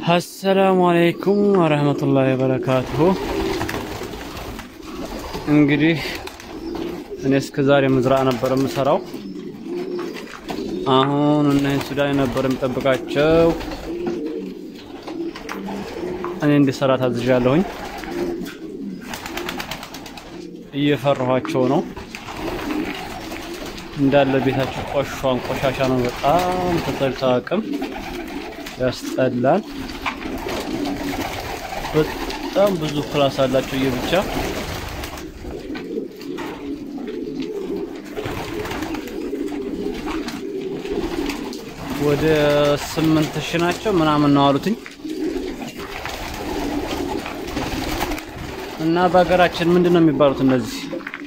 አሰላሙ አለይኩም ወረህመቱላሂ ወበረካቱሁ። እንግዲህ እኔ እስከ ዛሬ ምዝራዕ ነበር የምሰራው። አሁን እነዚህ ሱዳን ነበር የምጠብቃቸው። እኔ እንዲሰራ ታዝዣለሁኝ። እየፈራኋቸው ነው። እንዳለ ቤታቸው ቆሿን ቆሻሻ ነው። በጣም ተጠልታ አቅም ያስጠላል። በጣም ብዙ ክላስ አላቸው የብቻ ወደ ስምንት ሺህ ናቸው ምናምን ነው አሉትኝ። እና በሀገራችን ምንድን ነው የሚባሉት እነዚህ?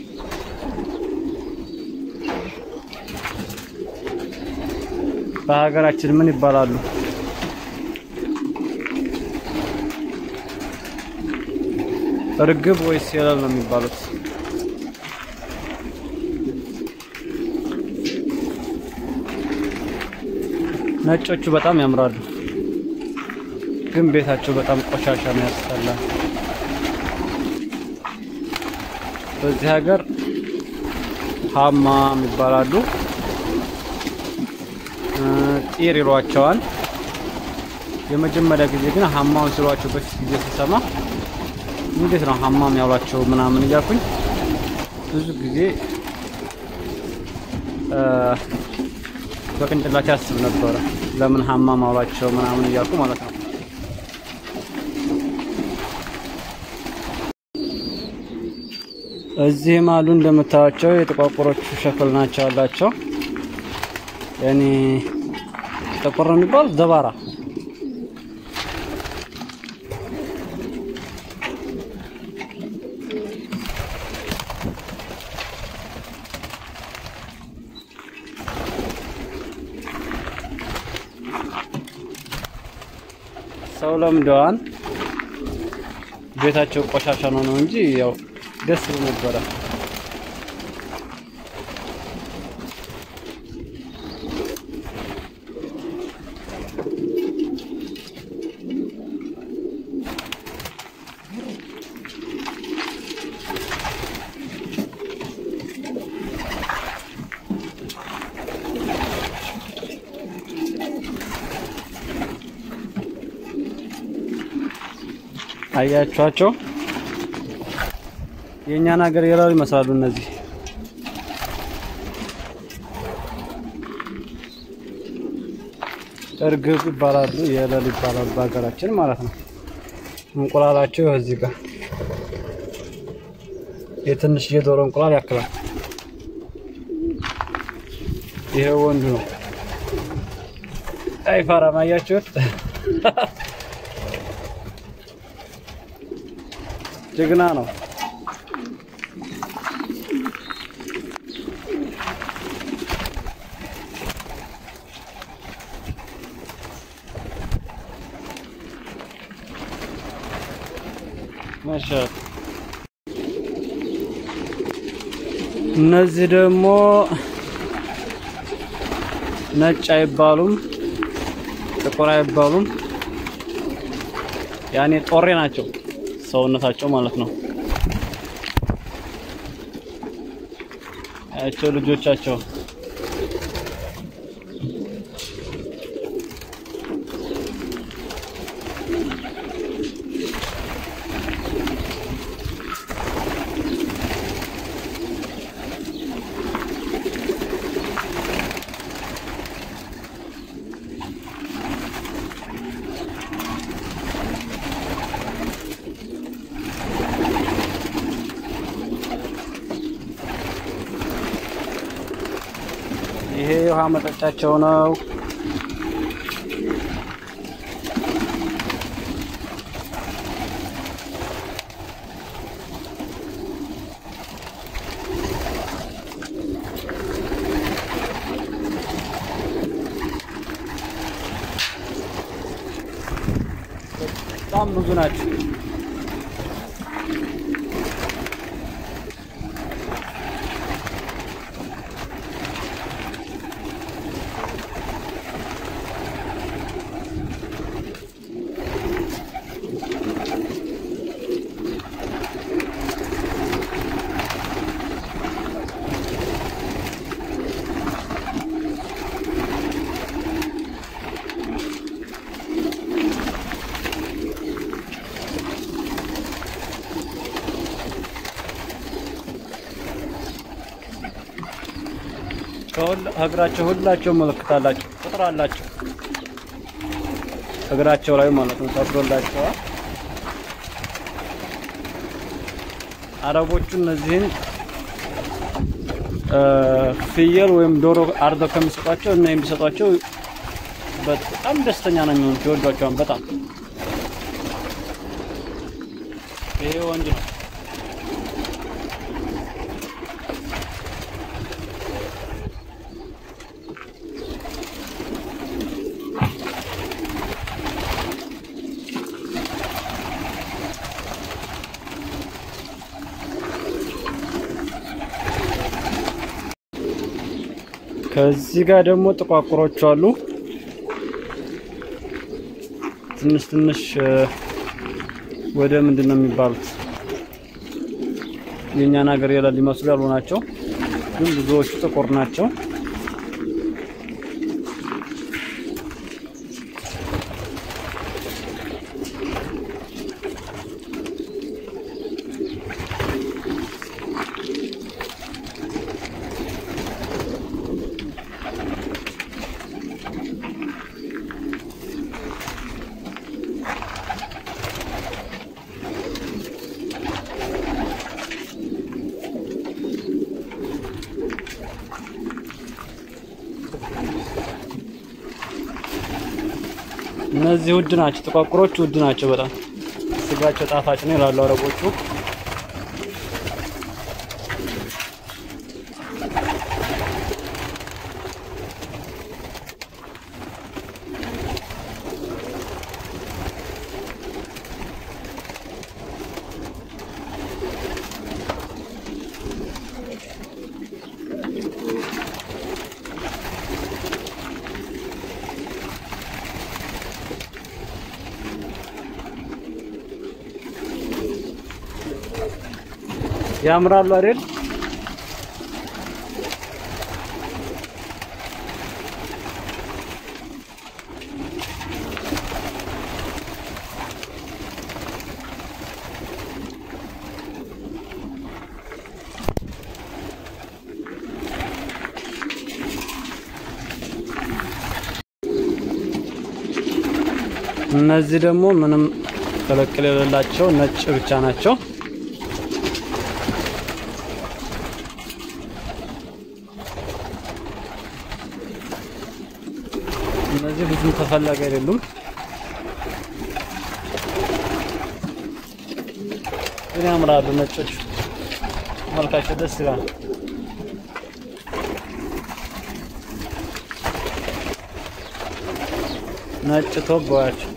በሀገራችን ምን ይባላሉ? እርግብ ወይስ የለል ነው የሚባሉት? ነጮቹ በጣም ያምራሉ፣ ግን ቤታቸው በጣም ቆሻሻ ነው፣ ያስጠላል። በዚህ ሀገር ሀማም ይባላሉ፣ ጢር ይሏቸዋል። የመጀመሪያ ጊዜ ግን ሀማውን ሲሏቸው በፊት ጊዜ ሲሰማ እንዴት ነው ሀማም ያሏቸው ምናምን እያልኩኝ ብዙ ጊዜ በቅንጭላቴ ያስብ ነበረ። ለምን ሀማም አሏቸው ምናምን እያልኩ ማለት ነው። እዚህም አሉ እንደምታዩቸው የጥቋቁሮቹ ሸክል ናቸው ያላቸው። ያኔ ጥቁር ነው የሚባል ዘባራ ሰው ለምደዋን ቤታቸው ቆሻሻ ነው ነው እንጂ ያው ደስ ይል ነበረ። አያችኋቸው? የእኛን ሀገር የላሉ ይመስላሉ እነዚህ። እርግብ ይባላሉ፣ የለል ይባላሉ በሀገራችን ማለት ነው። እንቁላላቸው እዚህ ጋር የትንሽ የዶሮ እንቁላል ያክላል። ይሄ ወንዱ ነው። አይፈራም። አያችሁት? ጀግና ነው። ማሻአላ። እነዚህ ደግሞ ነጭ አይባሉም፣ ጥቁር አይባሉም። ያኔ ጦሬ ናቸው ሰውነታቸው ማለት ነው። ያቸው ልጆቻቸው ይሄ ውሃ መጠጫቸው ነው። በጣም ብዙ ናቸው። እግራቸው ሁላቸው ምልክት አላቸው፣ ቁጥር አላቸው እግራቸው ላይ ማለት ነው ተብሎላቸዋል። አረቦቹ እነዚህን ፍየል ወይም ዶሮ አርደው ከሚሰጧቸው እና የሚሰጧቸው በጣም ደስተኛ ነው የሚሆኑት፣ ይወዷቸዋል በጣም። ይሄ ወንድ ነው። ከዚህ ጋር ደግሞ ጥቋቁሮች አሉ። ትንሽ ትንሽ ወደ ምንድን ነው የሚባሉት የእኛን ሀገር የሌሉ ሊመስሉ ያሉ ናቸው፣ ግን ብዙዎቹ ጥቁር ናቸው። እነዚህ ውድ ናቸው። ጥቋቁሮቹ ውድ ናቸው በጣም ስጋቸው ጣፋጭ ነው ይላሉ አረቦቹ። ያምራሉ አይደል? እነዚህ ደግሞ ምንም ቅልቅል የሌላቸው ነጭ ብቻ ናቸው። እነዚህ ብዙም ተፈላጊ አይደሉም። ግን ያምራሉ። ነጮች መልካቸው ደስ ይላል። ነጭ ቶባያቸው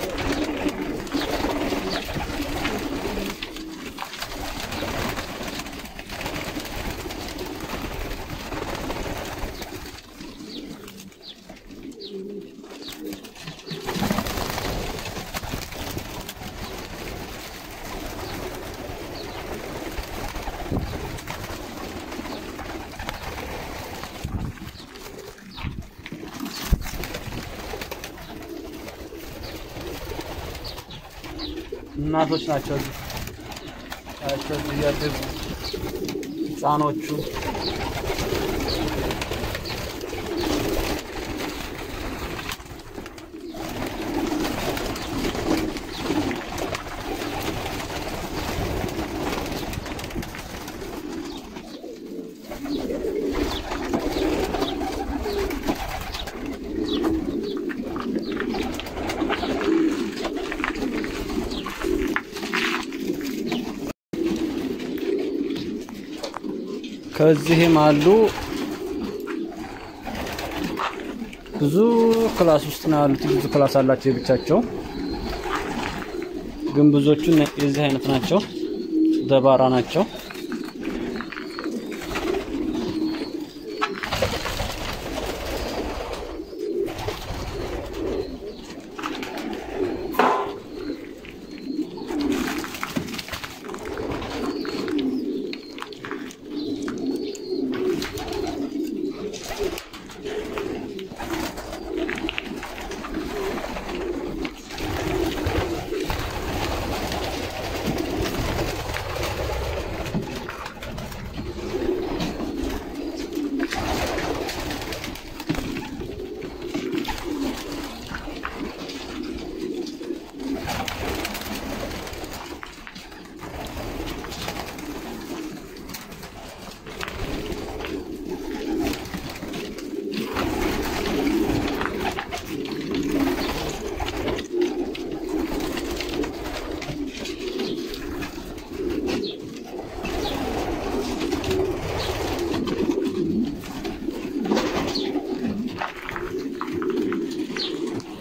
እናቶች ናቸው። እዚህ እዚህ እያደጉ ህፃኖቹ ከዚህም አሉ። ብዙ ክላስ ውስጥ ነው ያሉት። ብዙ ክላስ አላቸው የብቻቸው፣ ግን ብዙዎቹ የዚህ አይነት ናቸው። ደባራ ናቸው።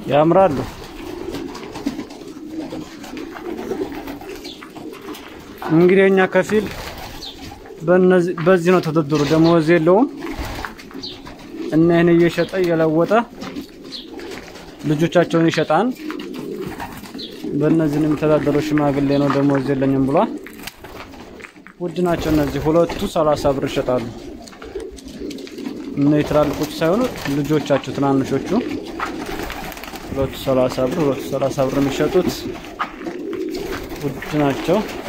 ያምራሉ። እንግዲህ እኛ ከፊል በዚህ ነው ተደድሩ። ደሞዝ የለውም እና ይህን እየሸጠ እየለወጠ ልጆቻቸውን ይሸጣን። በእነዚህ ነው የሚተዳደረው። ሽማግሌ ነው ደሞዝ የለኝም ብሏል። ውድ ናቸው እነዚህ ሁለቱ ሰላሳ ብር ይሸጣሉ። እነዚህ ትላልቆቹ ሳይሆኑ ልጆቻቸው ትናንሾቹ ሁለቱ ሰላሳ ብር ሁለቱ ሰላሳ ብር የሚሸጡት ውድ ናቸው።